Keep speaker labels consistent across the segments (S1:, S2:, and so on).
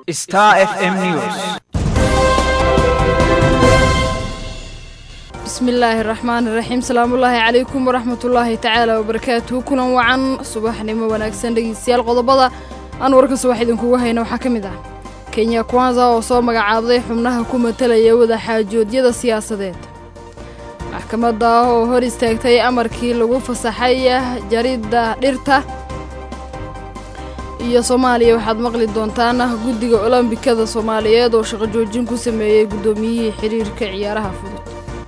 S1: Star FM News.
S2: bismillaahi raxmaani raxiim salaamullaahi calaykum waraxmatullaahi tacaala wabarakaatuhu kulan wacan subaxnimo wanaagsan dhegeystayaal qodobada aan warka subax idinkugu hayna waxaa ka mid ah kenya kwanza oo soo magacaabday xubnaha ku matalaya wadaxaajoodyada siyaasadeed maxkamadda oo hor istaagtay amarkii lagu fasaxay jaridda dhirta iyo soomaaliya waxaad maqli doontaan guddiga olombikada soomaaliyeed oo shaqo joojin ku sameeyey guddoomiyihii xiriirka ciyaaraha fudud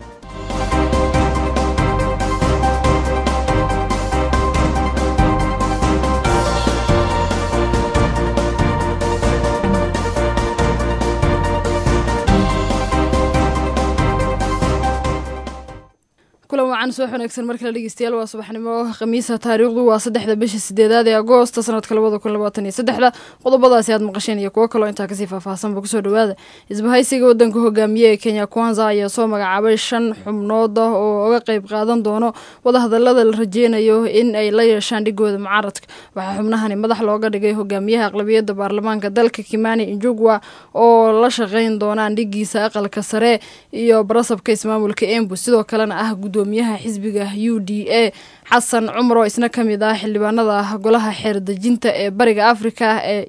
S2: kulan wacan subax wanaagsan mar kale dhegeystayaal waa subaxnimo khamiisa taariikhdu waa saddexda bisha sideedaad ee agoosta sanadka labada kun labaatan iyo saddexda qodobadaasi aad maqasheen iyo kuwo kaloo intaa kasii faahfaahsanba kusoo dhawaada isbahaysiga wadanka hogaamiye ee kenya kwanza ayaa soo magacaabay shan xubnood oo uga qeyb qaadan doono wadahadalada la rajeynayo in ay la yeeshaan dhigooda mucaaradka waxaa xubnahani madax looga dhigay hogaamiyaha aqlabiyadda baarlamaanka dalka kimani injugwa oo la shaqeyn doonaan dhigiisa aqalka sare iyo barasabka ismaamulka embu sidoo kalena ah gudoomiyaha xisbiga u d a xasan cumar oo isna ka mid ah xildhibaanada golaha xeerdejinta ee bariga afrika ee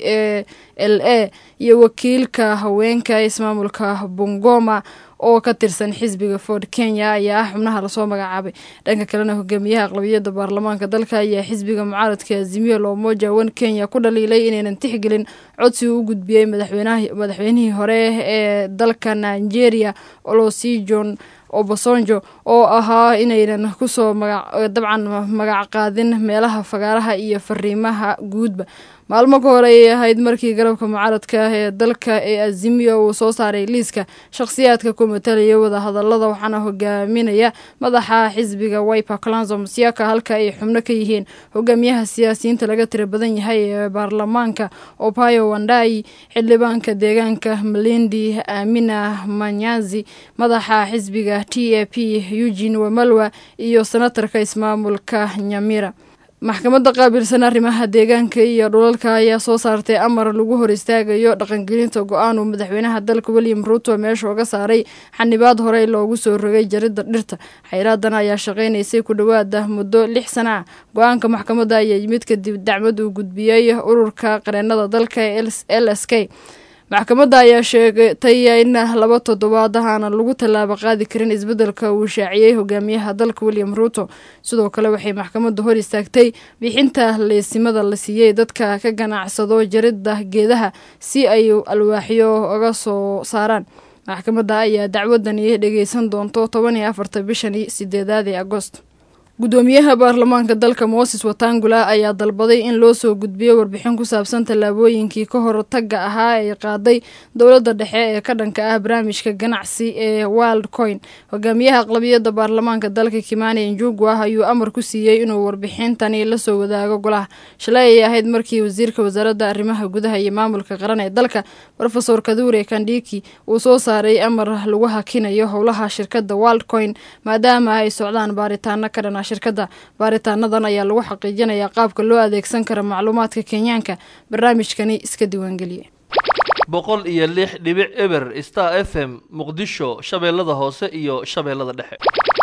S2: e a l a iyo wakiilka haweenka ismaamulka bungoma oo ka tirsan xisbiga ford kenya ayaa ah xubnaha lasoo magacaabay dhanka kalena hogaamiyaha aqlabiyadda baarlamaanka dalka ayaa xisbiga mucaaradka azimiyo loomoja wan kenya ku dhaliilay inaynan tixgelin codsi u gudbiyey madaxweynihii hore ee dalka nigeria olosijon obasonjo oo ahaa inaynan kusoo dabcan magac qaadin meelaha fagaaraha iyo fariimaha guudba maalmo ka hore ayay ahayd markii garabka mucaaradka ee dalka ee azimiya uu soo saaray liiska shakhsiyaadka ku matalaya wadahadalada waxaana hogaaminaya madaxa xisbiga wiper clanzo musiaka halka ay xubno ka yihiin hogaamiyaha siyaasiyiinta laga tira badan yahay ee baarlamaanka opayo wandai xildhibaanka deegaanka malindi amina manyazi madaxa xisbiga t a p eugin wamalwa iyo senatarka ismaamulka nyamira maxkamadda qaabilsan arrimaha deegaanka iyo dhulalka ayaa soo saartay amar lagu hor istaagayo dhaqangelinta go-aan uu madaxweynaha dalka william ruuto meesha uga saaray xanibaad horey loogu soo rogay jaridda dhirta xayraadan ayaa shaqaynaysay ku dhowaada muddo lix sana ah go-aanka maxkamadda ayaa yimid kadib dacmad uu gudbiyey ururka qareenada dalka ee l s k maxkamadda ayaa sheegtay in laba toddobaad aana lagu tallaabo qaadi karin isbeddelka uu shaaciyey hogaamiyaha dalka william ruuto sidoo kale waxay maxkamadda hor istaagtay bixinta leesimada la siiyey dadka ka ganacsado jaridda geedaha si ay alwaaxyo uga soo saaraan maxkamadda ayaa dacwadani dhegeysan doonto toban iyo afarta bishani sideedaad ee agoost gudoomiyaha baarlamaanka dalka moses watangula ayaa dalbaday in loo soo gudbiyo warbixin ku saabsan tallaabooyinkii ka hortagga ahaa ee qaaday dowladda dhexe ee ka dhanka ah barnaamijka ganacsi ee wild coin hogaamiyaha aqlabiyadda baarlamaanka dalka kimani injugwa ayuu amar ku siiyey inuu warbixintani lasoo wadaago golaha shalay ay ahayd markii wasiirka wasaaradda arrimaha gudaha iyo maamulka qaran ee dalka rofesor kadure kandhiki uu soo saaray amar lagu hakinayo howlaha shirkadda wild coin maadaama ay socdaan baaritaano ka dhan shirkadda baaritaanadan ayaa lagu xaqiijinayaa qaabka loo adeegsan kara macluumaadka kenyaanka barnaamijkani iska diiwaangeliye
S3: boqol iyo lix dhibic eber star f m muqdisho shabeellada hoose iyo shabeellada dhexe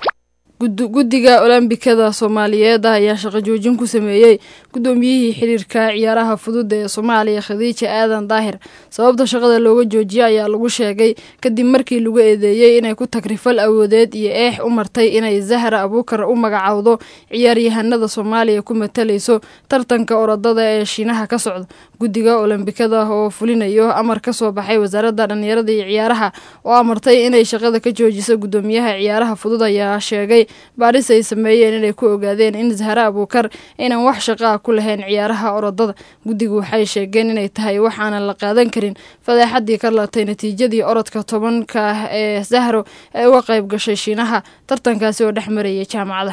S2: guddiga olombikada soomaaliyeed ayaa shaqo joojin ku sameeyey guddoomiyihii xiriirka ciyaaraha fudud ee soomaaliya khadiija aadan daahir sababta shaqada looga joojiyey ayaa lagu sheegay kadib markii lagu eedeeyey inay ku tagrifal awoodeed iyo eex u martay inay zahra abuukar u magacowdo ciyaaryahanada soomaaliya ku matalayso tartanka orodada ee shiinaha ka socda guddiga olombikada oo fulinayo amar ka soo baxay wasaaradda dhallinyarada iyo ciyaaraha oo amartay inay shaqada ka joojiso guddoomiyaha ciyaaraha fudud ayaa sheegay baaris ay sameeyeen inay ku ogaadeen in zahra abuukar aynan wax shaqo ah ku lahayn ciyaaraha orodada guddigu waxay sheegeen inay tahay waxaanan la qaadan karin fadeexadii ka latay natiijadii orodka tobanka ee zahro ee uga qayb gashay shiinaha tartankaasi oo dhex marayay jaamacada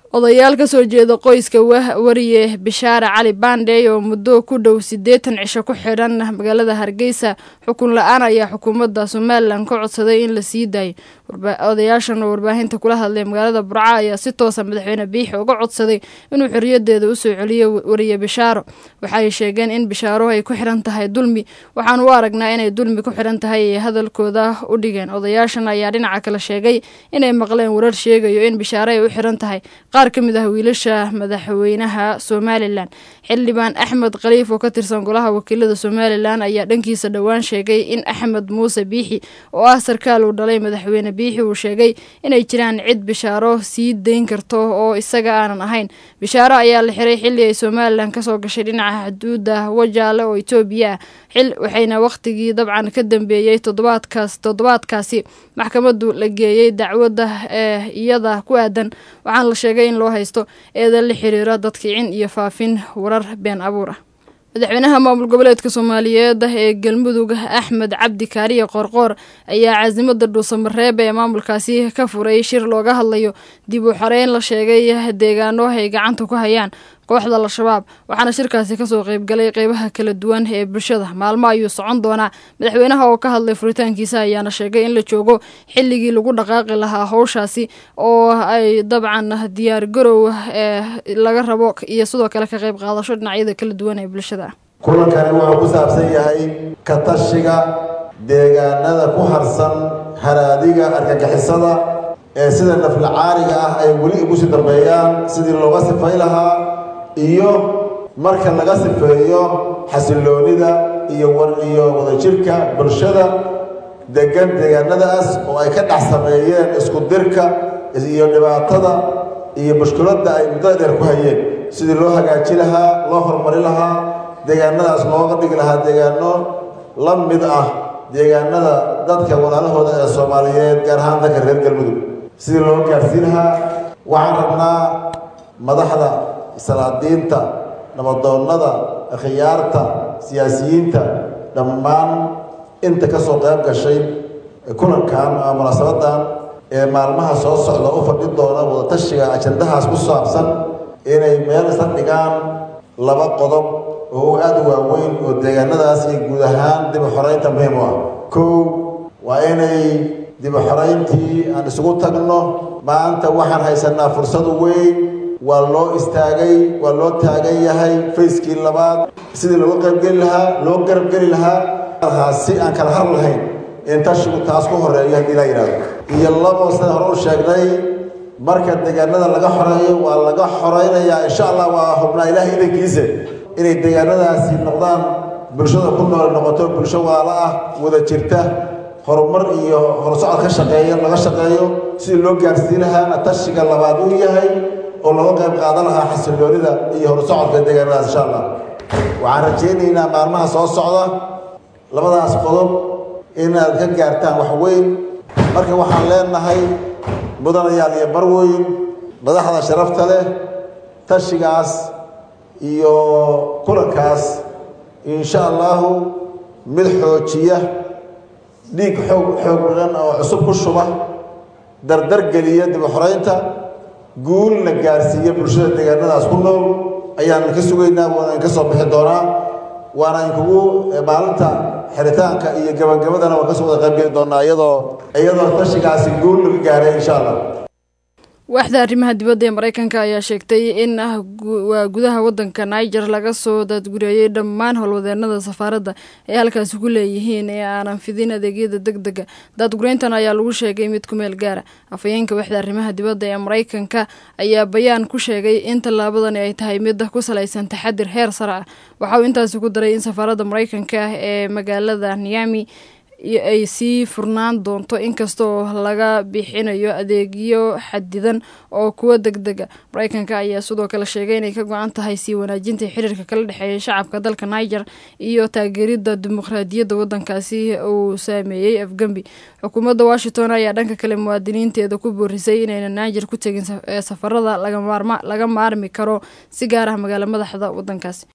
S2: odayaal ka soo jeeda qoyska wariye bishaare cali bandey oo muddo ku dhow siddeetan cisho ku xidhan magaalada hargeysa xukun la-aan ayaa xukuumadda somalilan ka codsaday in la sii daayo odayaashan oo warbaahinta kula hadlay magaalada burca ayaa si toosa madaxweyne biixi uga codsaday inuu xorriyadeeda usoo celiyo wariye bishaaro waxay sheegeen in bishaaro ay ku xidhan tahay dulmi waxaan u aragnaa inay dulmi ku xidhan tahay ay hadalkooda u dhigeen odayaashan ayaa dhinaca kale sheegay inay maqleen warar sheegayo in bishaaro ay u xidhan tahay qaar ka mid ah wiilasha madaxweynaha somalilan xildhibaan axmed khaliif oo ka tirsan golaha wakiilada somalilan ayaa dhankiisa dhowaan sheegay in axmed muuse biixi oo ah sarkaal uu dhalay madaxweyne biixi uu sheegay inay jiraan cid bishaaro sii dayn karto oo isaga aanan ahayn bishaaro ayaa la xiray xilli ay somalilan kasoo gashay dhinaca xuduudda wajaale oo etoobiya ah xil waxayna wakhtigii dabcan ka dambeeyey toddobaadkaas toddobaadkaasi maxkamaddu la geeyey dacwadda ee iyada ku aadan waxaana la sheegay in loo haysto eedan la xiriira dadkicin iyo faafin warar been abuur ah madaxweynaha maamul goboleedka soomaaliyeed ee galmudug axmed cabdi kaariye qoorqoor ayaa caasimada dhuusamareeb ee maamulkaasi ka furay shir looga hadlayo dib u xoreyn la sheegay deegaano ay gacanta ku hayaan kooxda al-shabaab waxaana shirkaasi kasoo qeybgalay qeybaha kala duwan ee bulshada maalmo ayuu socon doonaa madaxweynaha oo ka hadlay furitaankiisa ayaana sheegay in la joogo xilligii lagu dhaqaaqi lahaa howshaasi oo ay dabcan diyaar garow ee laga rabo iyo sidoo kale ka qeyb qaadasho dhinacyada kala duwan ee bulshada
S1: kulankani wuxuu ku saabsan yahay ka tashiga deegaanada ku harsan haraadiga argagixisada ee sida naflacaariga ah ay weli ugu sii dambeeyaan sidii looga sifay lahaa iyo marka laga sifeeyo xasiloonida iyo iyo wadajirka bulshada degan deegaanadaas oo ay ka dhex sameeyeen isku dirka iyo dhibaatada iyo mushkiladda ay muddada dheer ku hayeen sidii loo hagaaji lahaa loo horumari lahaa deegaanadaas looga dhigi lahaa deegaano la mid ah deegaanada dadka walaalahooda ee soomaaliyeed gaar ahaan dadka reer galmudug sidii loo gaarsiin lahaa waxaan rabnaa madaxda salaadiinta nabadoonnada khiyaarta siyaasiyiinta dhammaan inta ka soo qayb gashay kulankan ama munaasabadan ee maalmaha soo socda u fadhi doona wadatashiga ajandahaas ku saabsan inay meel isla dhigaan laba qodob oo aada u waaweyn oo deegaanadaas iyo guud ahaan dib u xoreynta muhiim u ah kow waa inay dib u xoreyntii aan isugu tagno maanta waxaan haysanaa fursadu weyn waa loo istaagay waa loo taagan yahay fayskii labaad sidii looga qaybgeli lahaa loo garabgeli lahaa si aan kala har lahayn in tashigu taas ku horeeyo haddii laa yidhahdo iyo labo sida hore u sheegnay marka deegaanada laga xoreeyo waa laga xoreynayaa insha allah waa hubnaa ilaahay idankiisa inay deegaanadaasi noqdaan bulshada ku nool noqoto bulsho waala ah wada jirta horumar iyo horsocod ka shaqeeya laga shaqeeyo sidii loo gaarsiin lahaana tashiga labaad uu yahay oo laga qayb qaadan lahaa xasiloonida iyo horsocodka deegaanadaas insha allah waxaan rajaynaynaa maalmaha soo socda labadaas qodob inaad ka gaartaan wax weyn marka waxaan leenahay mudanayaal iyo barweyn madaxda sharafta leh tashigaas iyo kulankaas insha allahu mid xoojiya dhiig xoog xoog badan oo cusub ku shuba dardar geliya dib u xoreynta guul la gaarsiiya bulshada deegaanadaas ku nool ayaan ka sugaynaa waana ka soo bixi doonaa waana inkugu maalinta xiritaanka iyo gabagabadana waan kasoo wada qaybgeli doonaa iyadoo iyadoo tashigaasi guul laga gaaray insha allah
S2: waaxda arrimaha dibadda ee mareykanka ayaa sheegtay in waa gudaha wadanka niger laga soo daadgureeyey dhammaan howlwadeenada safaaradda ay halkaasi ku leeyihiin ee aanan fidin adeegyada deg dega daadgureyntan ayaa lagu sheegay mid ku meel gaara afhayeenka waaxda arrimaha dibadda ee mareykanka ayaa bayaan ku sheegay in tallaabadani ay tahay mid ku salaysan taxadir heer sare ah waxa uu intaasi ku daray in safaaradda mareykanka ee magaalada niami ay sii furnaan doonto inkasta oo laga bixinayo adeegyo xadidan oo kuwa deg dega mareykanka ayaa sidoo kale sheegay inay ka go-an tahay sii wanaajinta xiriirka kala dhexeeya shacabka dalka niger iyo taageeridda dimuqraadiyadda wadankaasi uu saameeyey afgembi xukuumadda washington ayaa dhanka kale muwaadiniinteeda ku boorisay inayna niger ku tegin safarada laga maarmi karo si gaar ah magaalo madaxda wadankaasi